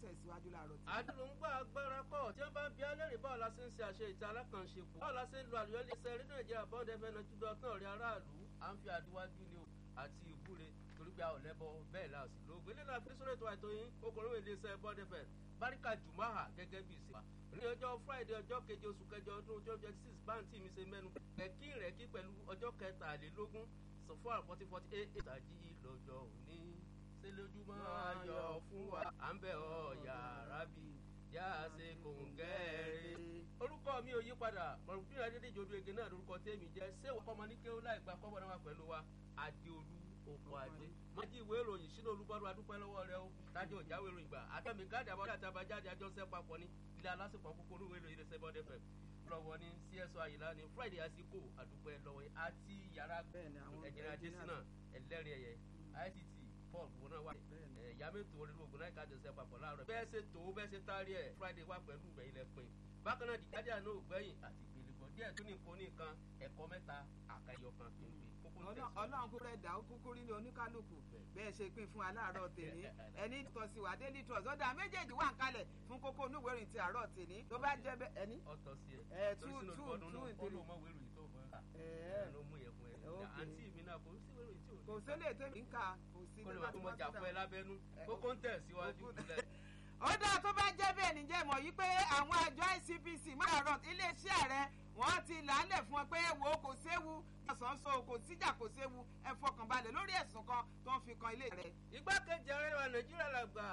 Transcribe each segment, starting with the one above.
tẹ̀síwájú láàárọ̀ tí. àdúrógbà agbára kọ tí wọn bá ń bí alẹ́rìí báwo la ṣe ń ṣe àṣẹ ìta alákànṣepọ̀ báwo la ṣe ń lo àlùyọ iléeṣẹ́ rédíò nàìjíríà bọ́ọ̀dù ẹ̀fẹ̀ náà júdọ̀ tán rí aráàlú à ń fi àdíwájú ni o àti ìwúre torí pé a ò lẹ́bọ bẹ́ẹ̀ la sì lóògùn ilé náà fi sórí ètò àìtó yín okòrò iléeṣẹ́ bọ́ọ̀dù ẹ̀fẹ̀ báríkà jùmáhà gẹ́gẹ́ bí ìsìn wa ní ọjọ́ friday ọjọ́ keje oṣù kẹjọ ọdún twenty twenty six báńtì mi ṣe mẹ́nu rẹ̀kí rẹ̀kí pẹ̀lú ọjọ́ kẹtàlélógún sọfún forty forty eight ìtàjì lọ́jọ́ òní ṣe lójúmọ́ ayọ̀ fún wa à ń bẹ̀ ọ́ yàrá bí yá a ṣe kòǹgẹ́rẹ́. orúkọ mi ò yí padà mọ̀rùnkúrò adédèjì odò ege náà lórúkọ tèmi jẹ́ ṣé wọ́n kọ́mọ ní kéwọ́ láì gba kọ́bọ̀ náà wà pẹ̀lú wa adéolú oko adé. májí ìwé ìròyìn sínú olúbọ́dún adúpẹ́ lọ́wọ́ rẹ o tájọ́ ìjáwé ìròyìn gbà àtẹ̀mí káàdì àbọ̀dé àti àbájáde àjọṣẹ́ papọ̀ ní ilé alásèpọ̀ kúkúrú ìwé ìròyìn ẹsẹ̀ bọ́dẹ̀ fẹ̀ lọ́wọ́ ní cso àyìnlá ní friday àsìkò àdúpẹ́ lọ́wọ́ àti yàrá ẹ̀jẹ̀ adésínà ẹlẹ́rìí ẹ̀yẹ ict paul wọn náà wà ẹ̀yà mẹ́tò orí ogun náà kájọ sẹ́ papọ̀ láàárọ̀ bẹ́ẹ̀ ṣe tó bẹ́ẹ̀ ṣe tárí ẹ̀ friday wà pẹ̀lú ìgbẹ́ ilẹ̀ pin bákan náà dìgbàdì àná ògbẹ́yìn àti ìgbèlèkọ̀ díẹ̀ tó ní nǹkan oníkan ẹ̀kọ́ mẹ́ta àkàyọ̀ kan pínpín ọlọ́run kúrẹ́ ẹ̀dá kúkú rí ní oníkálukú bẹ́ẹ̀ ṣe pín fún aláàárọ̀ tèmi ẹni tọ́ sí wa daily trust ọ̀dà méjèèjì wà ń kalẹ̀ fún kókó onúwèrè ti àárọ̀ tèmi tó bá jẹ́ bẹ́ẹ̀ ẹni. ọ̀tọ̀ sí ẹ ẹ tú tú tú ìtòlú ọmọ wẹ̀rù yìí tó mọ̀ ẹ́ ló mú yẹ fún ẹ àǹtí mi náà kò sí wẹ̀rù yìí tí ò kò sílé tèmi ń kà kò sí kó lè wà kó mọ jà fún ẹ lábẹ́nú kókó ń tẹ̀ síwájú lẹ̀ ó dáa tó bá jẹ́ bẹ́ẹ̀ níjẹ́ mọ̀ yí pé àwọn àjọ ICPC márùn iléeṣẹ́ ààrẹ wọ́n ti làálẹ̀ fún ọ pé wo kò séwu ọ̀sánso kò síjà kò séwu ẹ fọkànbalẹ̀ lórí ẹ̀sùn kan tó ń fi kan ilé rẹ̀. igbákejì ààrẹ wa nàìjíríà làgbà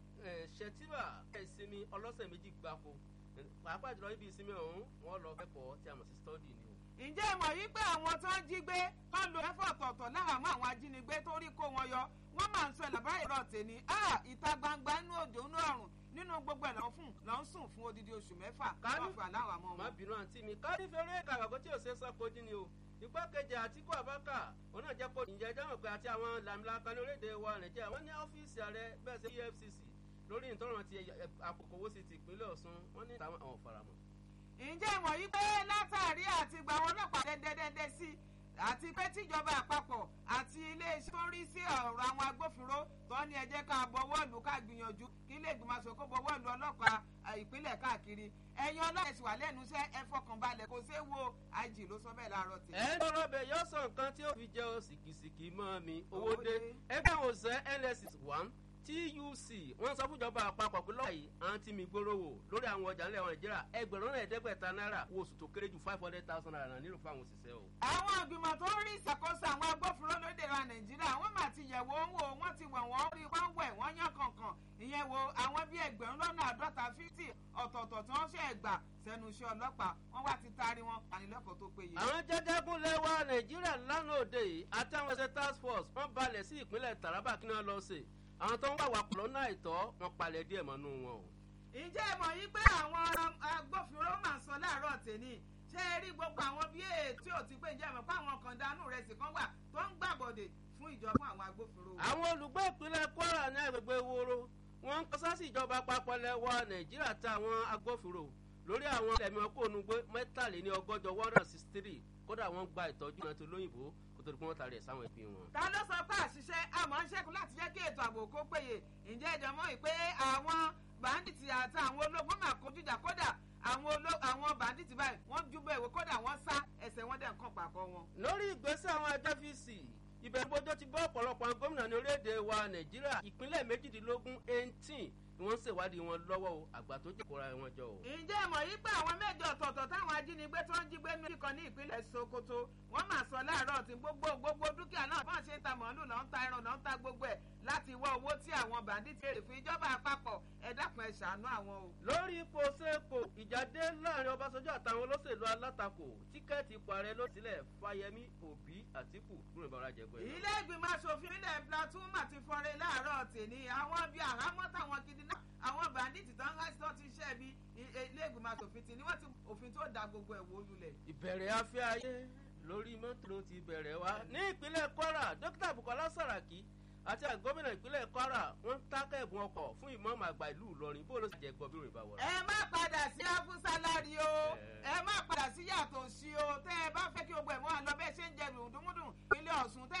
ṣètìbà ìsinmi ọlọ́sẹ̀ méjì gbáko pàápàá jùlọ níbi ìsinmi ọ̀hún wọ́n lọ kẹ́kọ̀ọ́ tí a mọ̀ sí stọ́dì ni o. ǹjẹ́ mọ̀ yí pé àwọn tó ń jí gbé tó ń lo ẹ̀fọ́ ọ̀tọ̀ọ̀tọ̀ láhàámọ́ àwọn ajínigbé tó rí kó wọn yọ wọ́n máa ń sọ ìlàbá ìrọ̀ tèmi ìta gbangba inú òjò inú ọ̀run nínú gbogbo ẹ̀ lọ́n fún lọ́n sùn fún odidi oṣù mẹ́fà wọ́n fà láwọn àmọ́ wọn. má bínú àǹtí mi kárí fẹ́rẹ́ kàwákó tí ò ṣe é sọ́kojì ni o igbákejì àtìkú àbákà òun náà jẹ́ kó ìjẹ́ jáwọ́ pé àti àwọn làmìlaka ní orílẹ̀-èdè wa nàìjíríà wọ́n ní ọ́fíìsì ààrẹ bẹ́ẹ̀ sí efcc lórí ìtọ́ràn ti àkókòwò sí ti ìpínlẹ̀ ọ̀ṣun wọ́n ní àwọn faramọ́. ǹjẹ́ ìmọ̀ yìí pé látàrí àti gba àwọn ọlọ́pàá dẹ́dẹ́dẹ́dẹ́ sí àti pé tíjọba àpapọ̀ àti iléeṣẹ́ tó ń rí sí ọ̀rọ̀ àwọn agbófinró tó ní ẹ jẹ́ ká bọwọ́ lù ká gbìyànjú kí ilé ìgbìmọ̀ aṣòkò bọwọ́ lù ọlọ́pàá ìpínlẹ̀ káàkiri ẹ̀yin ọlọ́pàá ẹ̀sìn wà lẹ́nu iṣẹ́ ẹ fọkànbalẹ̀ kò ṣeé wo àìjì ló sọ bẹ́ẹ̀ láàárọ̀ tì. ẹ ń tọrọ bẹ yọ sọ nǹkan tí ó fi jẹ o sìkìsìkì mọ mi owó dé ẹgbẹ́ òṣìṣẹ́ nss one tuc wọ́n sọ fúnjọba àpapọ̀ pé lọ́wọ́ yìí àwọn tí mi gbóró wò lórí àwọn ọjà ńlẹ̀ wọn nàìjíríà ẹgbẹ̀rún náà ẹ̀ẹ́dẹ́gbẹ̀ta náírà wo oṣù tó kéré ju five hundred thousand naira nílò fáwọn òṣìṣẹ́ o. àwọn ìgbìmọ̀ tó ń rí ìṣàkóso àwọn agbófinró lóde wa nàìjíríà wọ́n mà ti yẹ̀wò ń wò wọ́n ti wẹ̀ wọ́n rí wọ́n wẹ̀ wọ́n yán kankan ìyẹn wo àwọn bíi ẹgbẹ̀rún lọ́nà àádọ́ta fífítì ọ̀tọ̀ọ̀tọ̀ tí wọ́n ṣe ẹ̀gbà sẹ́nu iṣẹ́ ọlọ́pàá wọ́n wá ti taari wọn panilẹ́kọ̀ọ́ tó péye. àwọn jẹjẹgún lẹwa nàìjíríà lánàá òde yìí àtàwọn ẹsẹ task force wọ́n balẹ̀ sí ìpínlẹ̀ taraba kí wọ́n lọ sí àwọn tó ń wà wà pọ̀ lọ́nà àìtọ́ wọn palẹ̀ díẹ̀ mọ́nú wọn o. ǹjẹ́ ẹ mọ̀ yí pé àwọn agbófinró máa ń sọ láàárọ̀ tèmi ṣé ẹ rí gbogbo àwọn bí ètí ò ti pé ǹjẹ́ ẹ mọ̀ pé àwọn kan dánú rẹ̀ sì kan wà tó ń gbàbọ̀dè fún ìjọba àwọn agbófinró. àwọn olùgbé ìpínlẹ̀ kwara ní agbègbè woro wọn ń kọsá sí ìjọba àpapọ̀ lẹ́wọ̀ nàìjíríà táwọn agbófinró lórí àwọn ẹ̀mí ọkọ̀ onúgbé mẹ́tàléní ọgọ́jọ one hundred sixty three kódà wọ́n gba ìtọ́jú náà tó lóyìnbó kó tó di pé wọ́n tarí ẹ̀ sáwọn ẹbí wọn. ta ló sọ pé àṣìṣe àmọ́ ń ṣẹ́kù láti jẹ́ kí ètò ààbò kó péye ǹjẹ́ ẹ̀jẹ̀ mọ́ ìpè àwọn bàǹdìtì àti àwọn ológun máa kojú ìjà kódà àwọn bàǹdìtì báyìí wọ́n júbọ̀ ìwé kódà wọ́n sá ẹsẹ̀ wọn dẹ̀ ń kàn pàkọ́ wọn. lórí ìgbésẹ̀ àwọn ẹjọ́ fíìsì ìbẹ̀rùbọ́jọ́ ti bọ́ ọ̀pọ̀lọpọ̀ gómìnà ní orílẹ̀-èdè wa nàìjíríà ìpínlẹ̀ méjìdínlógún eighteen ni wọ́n ń ṣèwádìí wọn lọ́wọ́ o àgbà tó jẹ́ kóra wọn jọ o. ǹjẹ́ ìmọ̀ yìí pé àwọn mẹ́jọ ọ̀tọ̀ọ̀tọ̀ táwọn ajínigbé tó ń jí gbé méjì kan ní ìpínlẹ̀ sokoto wọ́n máa sọ láàárọ̀ tí gbogbo gbogbo dúkìá náà bọ́n ṣe ń ta màálù lọ́n ta ẹran lọ́n ta gbogbo ẹ̀ láti wá owó tí àwọn bàndíìtì èrè fún ìjọba àpapọ̀ ẹ dákun ẹ ṣàánú àwọn o. lórí ipò sẹ́kò ìjáde láàrin ọbásanjọ́ àtàwọn olóṣèlú alátakò tíkẹ́ẹ̀tì ipò ààrẹ ló sílẹ̀ fáyemí òbí àtìkù lórí ìbára jẹgbẹ́. ilé ìgbìmọ̀ asòfin ilẹ̀ plateau mà ti fọre láàárọ̀ tèmi àwọn bíi àhámọ́ táwọn gidi náà àwọn bàndíìtì tán láti tán ti ṣẹ́ bí ilé ìgbìmọ̀ asòfin ti ní wọ́n ti òfin tó da gbogbo ẹ̀ wó lulẹ̀. ìbẹ̀rẹ̀ afẹ́ ayé lórí mọ́tò ló ti bẹ̀rẹ̀ wá ní ìpínlẹ̀ kwara dókítà bukola saraki àti gómìnà ìpínlẹ̀ kwara wọ́n ń tákẹ́ ẹ̀bùn ọkọ̀ fún ìmọ̀ọ́mọ̀ àgbà ìlú ìlọrin bó ló sì jẹ́ gbọ́ bí òrìbá wọ̀. ẹ má padà sí afúsálárì o ẹ má padà sí yàtọ̀ sí o tẹ́ ẹ bá fẹ́ kí gbogbo ẹ̀ mọ́ àlọ́ bẹ́ẹ̀ ṣe ń jẹ dùndúnmúdùn ilé ọ̀sùn tẹ́